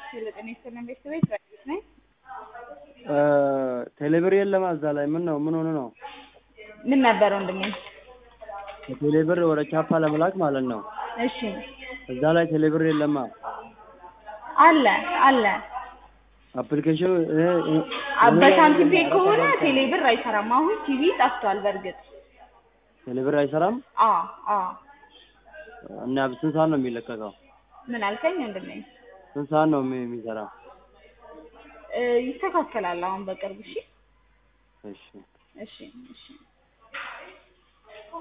የዘጠኝ ሰለም ቤተሰቤት ራዲዮት ነኝ። ቴሌብር የለም እዛ ላይ ምን ነው ምን ሆነ ነው? ምን ነበር ወንድሜ? ቴሌብር ወደ ቻፓ ለመላክ ማለት ነው። እሺ እዛ ላይ ቴሌብር የለማ አለ አለ። አፕሊኬሽኑ በሳንቲም ፔ ከሆነ ቴሌ ብር አይሰራም። አሁን ቲቪ ጠፍቷል። በእርግጥ ቴሌብር አይሰራም አዎ አዎ። እና ስንት ሰዓት ነው የሚለቀቀው? ምን አልከኝ ወንድሜ? ስንት ሰዓት ነው የሚ- የሚሰራው? እ፣ ይስተካከላል አሁን በቅርብ። እሺ እሺ እሺ እሺ